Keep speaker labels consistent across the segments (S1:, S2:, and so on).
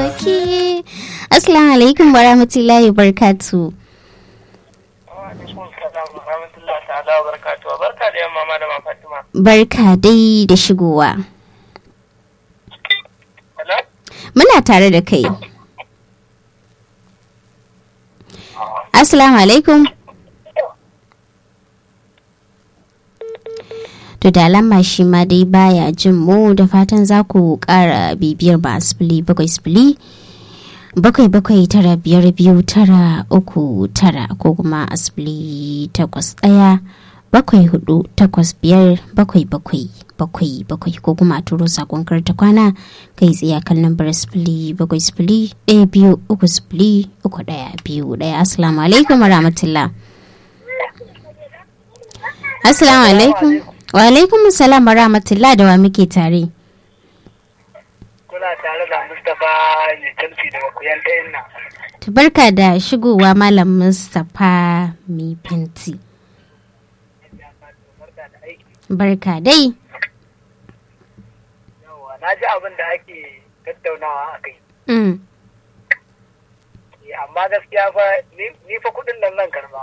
S1: sarki assalamu alaikum wa rahmatullahi barkatu
S2: barka da yamma malama fatima
S1: barka dai da shigowa muna tare da kai assalamu alaikum to da alama shi ma dai baya jin mu da fatan za ku kara bibiyar ba sifili bakwai sifili bakwai bakwai tara biyar biyu tara uku tara ko kuma asibili takwas ɗaya bakwai hudu takwas biyar bakwai bakwai bakwai bakwai ko kuma a turo sakon karta kwana kai tsaye kan lambar sifili bakwai sifili ɗaya biyu uku sifili uku ɗaya biyu ɗaya assalamu alaikum warahmatullah assalamu alaikum wa alaikum salam warahmatullah da wa muke tare
S2: kuna tare da mustapha mai tamsi daga kuyan ta yanna
S1: barka da shigowa malam mustapha mai fenti barka dai
S2: yawa na ji abin da ake tattaunawa a kai amma gaskiya fa ni fa kudin nan nan karba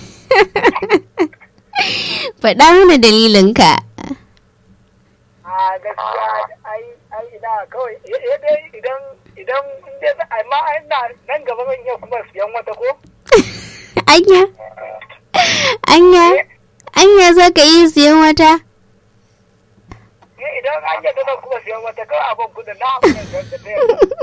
S1: faɗa mana dalilinka
S2: a gaskiya ai ai ina kawai dai idan idan inda amma ina nan gaba zan iya kuma siyan wata ko
S1: anya anya anya za ka yi siyan wata
S2: idan an yadda zan kuma siyan wata kawai abin kudin na abin da ta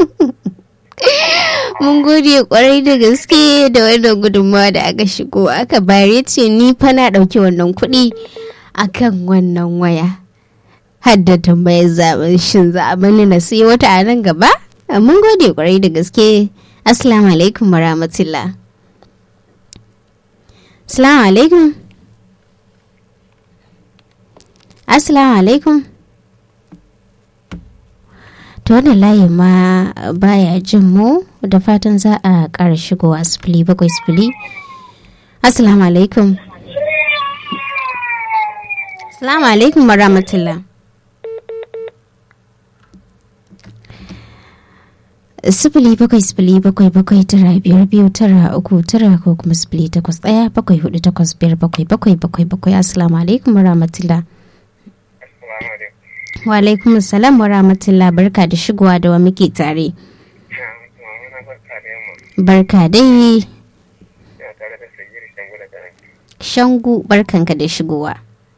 S1: mun gode kwarai da gaske da wannan gudunmawa da aka shigo aka bayar ce ni fa na ɗauki wannan kuɗi akan wannan waya hadda tambayar zaben shin za a bani na sai wata a nan gaba mun gode kwarai da gaske assalamu alaikum warahmatullah assalamu alaikum assalamu alaikum ta wannan layi ma baya jin mu da fatan za a ƙara shigowa sifili bakwai sifili assalamu alaikum assalamu alaikum warahmatullah sifili bakwai sifili bakwai bakwai tara biyar biyu tara uku tara ko kuma sifili takwas ɗaya bakwai hudu takwas biyar bakwai bakwai bakwai bakwai assalamu alaikum warahmatullah wa alaikum salam wa rahmatullah barka da shigowa da wa muke tare barka dai shangu barkanka da shigowa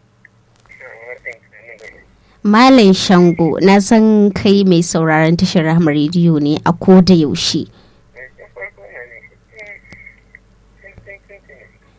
S1: Malam Shango na san kai mai sauraron tashar Rahama rediyo ne a ko da yaushe.